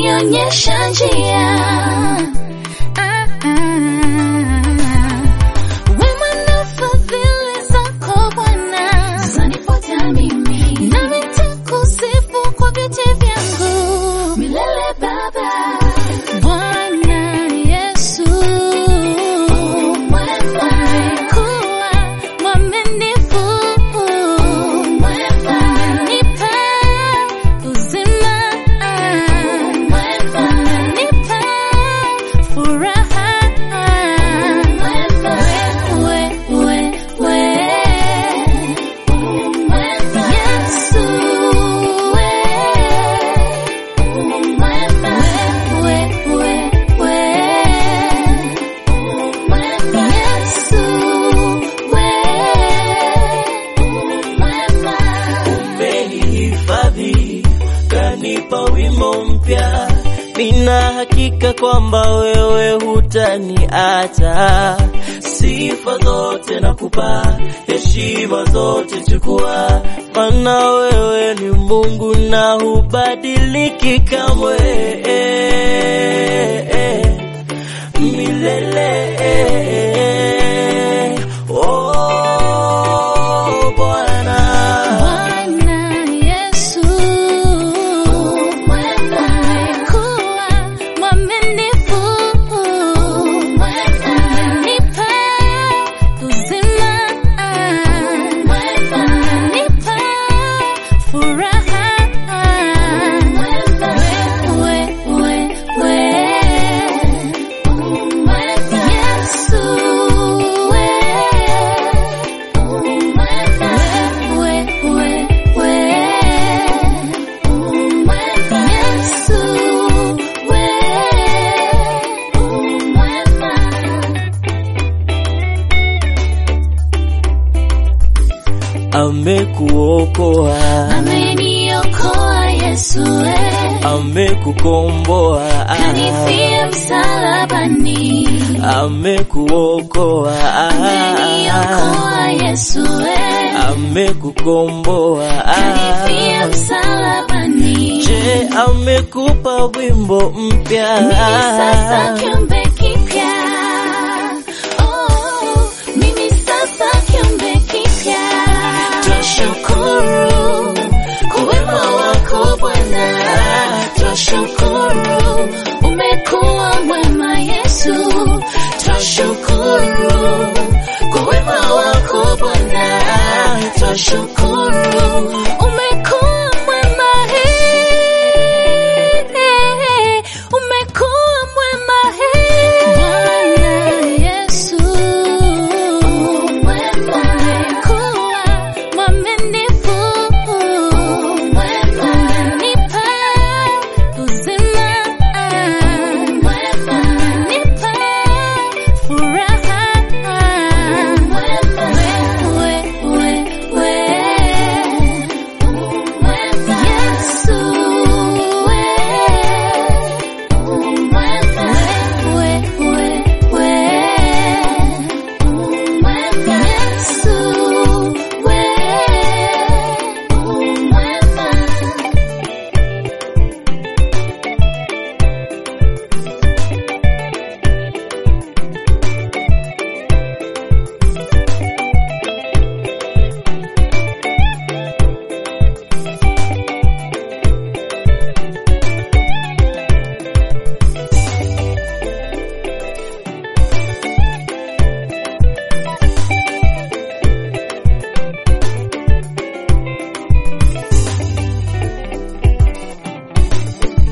umenionyesha njia. Ah, ah. Wema na fadhili zako Bwana zanifuata mimi, nami nitakusifu kwa vyote vyangu milele Baba. Bwana Yesu, umekuwa mwaminifu, umenipa uzima, umenipa furaha, we, we, we. Yesu, we. umenihifadhi kanipa wimbo mpya, nina hakika kwamba wewe hutaniacha. Sifa zote nakupa, heshima zote chukua, maana wewe ni Mungu na hubadiliki kamwe milele. Oh, Bwana. Bwana Yesu, umekuwa mwaminifu, umenipa uzima, umenipa furaha, we, we, we. Yesu, we. amekuokoa Ameniokoa Yesu, eh. amekukomboa kanifia msalabani. amekuokoa Ameniokoa Yesu, eh. amekukomboa kanifia msalabani. je amekupa wimbo mpya Mimi sasa kiumbe kipya. Oh, mimi sasa kiumbe kipya. Twashukuru kwa wema wako Bwana, twashukuru umekuwa mwema Yesu, twashukuru kwa wema wako Bwana, twashukuru